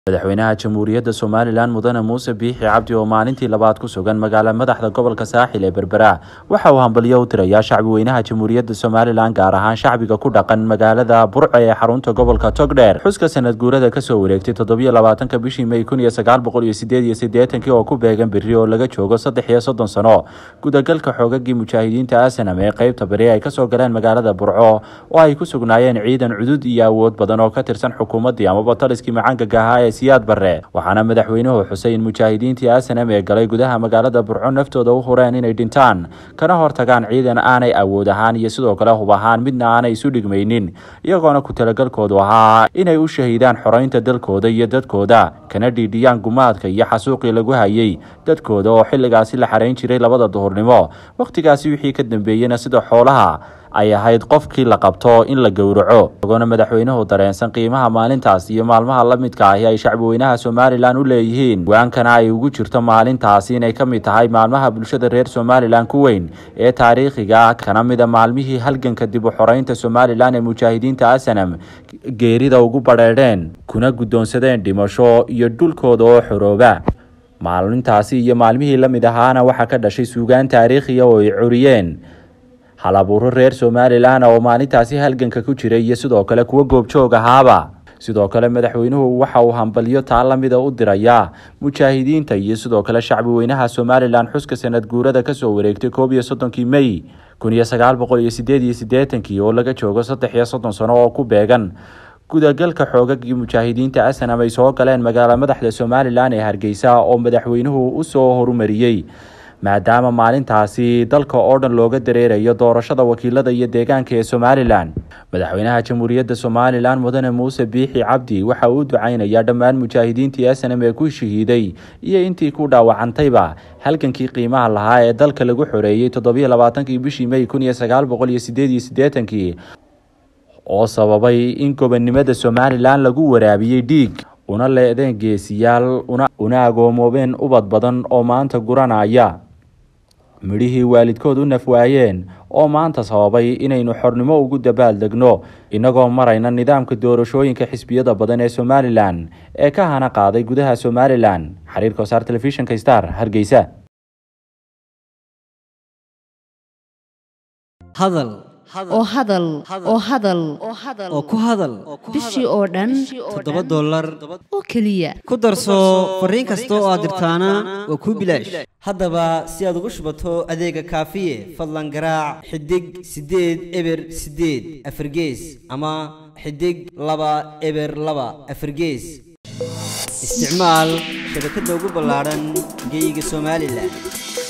madaxweynaha jamhuuriyadda somalilan mudane muuse biixi cabdi oo maalintii labaad ku sugan magaala madaxda gobolka saaxil ee berbera waxa uu hambalyo u tirayaa shacbi weynaha jamhuuriyadda somalilan gaar ahaan shacbiga ku dhaqan magaalada burco ee xarunta gobolka togdheer xuska sanad guurada kasoo wareegtay toddobiyo labaatanka bishii may kun iyo sagaal boqol iyo sideed iyo siddeetankii oo ku beegan beri oo laga joogo saddex iyo soddon sano gudagalka xoogagii mujaahidiinta asanam ee qeybta beri ay kasoo galeen magaalada burco oo ay ku sugnaayeen ciidan cudud iyo awood badan oo ka tirsan xukuumaddii amaba taliskii macaangaga ahaa ee siyaad barre waxaana madaxweynuhu xusay in mujaahidiintii asanam ee galay gudaha magaalada burco naftooda u hureen inay dhintaan kana hortagaan ciidan aanay awood ahaan iyo sidoo kale hub ahaan midna aanay isu dhigmaynin iyagoona ku talagalkoodu ahaa inay u shahiidaan xoreynta dalkooda iyo dadkooda kana dhiidhiyaan gumaadka iyo xasuuqii lagu hayay dadkooda oo xilligaasi la xarayn jiray labada duhurnimo wakhtigaasi wixii ka dambeeyena sida xoolaha ay ahayd qofkii la qabto in la gowraco isagoona madaxweynuhu dareensan qiimaha maalintaas iyo maalmaha la midka ahi ay shacbi weynaha somalilan u leeyihiin go-aankana ay ugu jirto maalintaasi inay ka mid tahay maalmaha bulshada reer somalilan ku weyn ee taariikhiga ah kana mida maalmihii halganka dib u xoreynta somalilan ee mujaahidiinta asanam geerida ugu badheedheen kuna guddoonsadeen dhimasho iyo dhulkooda oo xorooba maalintaasi iyo maalmihii la mid ahaana waxaa ka dhashay suugaan taariikhiya oo ay curiyeen hal abuuro reer somalilan oo maalintaasi halganka ku jiray iyo sidoo kale kuwo goobjoog ahaaba sidoo kale madaxweynuhu waxa uu hambalyo taa lamida u dirayaa mujaahidiinta iyo sidoo kale shacbi weynaha somalilan xuska sanad guurada kasoo wareegtay koob iyo soddonkii may kun iyo sagaal boqol iyo sideed iyo siddeetankii oo laga joogo saddex iyo soddon sano oo ku beegan gudagalka xoogagii mujaahidiinta asanam ay soo galeen magaala madaxda somalilan ee hargeysa oo madaxweynuhu usoo horumariyey maadaama maalintaasi dalka oo dhan looga dareerayo doorashada wakiilada iyo deegaanka ee somalilan madaxweynaha jamhuuriyadda somalilan mudane muuse biixi cabdi waxa uu u ducaynayaa dhammaan mujaahidiintii asanam ee ku shahiiday iyo intii ku dhaawacantayba halgankii qiimaha lahaa ee dalka lagu xoreeyey toddobiyo labaatankii bishii may kun iyo sagaal boqol iyo sideed iyo siddeetankii oo sababay in gobonnimada somalilan lagu waraabiyey dhiig una leedeen geesiyaal una agoomoobeen ubad badan oo maanta guranaya midhihii waalidkood u nafwaayeen oo maanta sababay inaynu xornimo ugu dabaaldegno innagoo marayna nidaamka doorashooyinka xisbiyada badan ee somalilan ee ka hana qaaday gudaha somalilan xiriirka wasaar telefishinka star hargeysa oo hadal oo hadal oo ku hadal bishii oo dhan toddoba dollar oo keliya ku darso fariin kasta oo aad dirtaana waa kuu bilaash haddaba si aad ugu shubato adeega kaafiye fadlan garaac xidig siddeed eber siddeed afargees ama xidig laba eber laba afargees isticmaal shabakadda ugu ballaadhan geyga somalilan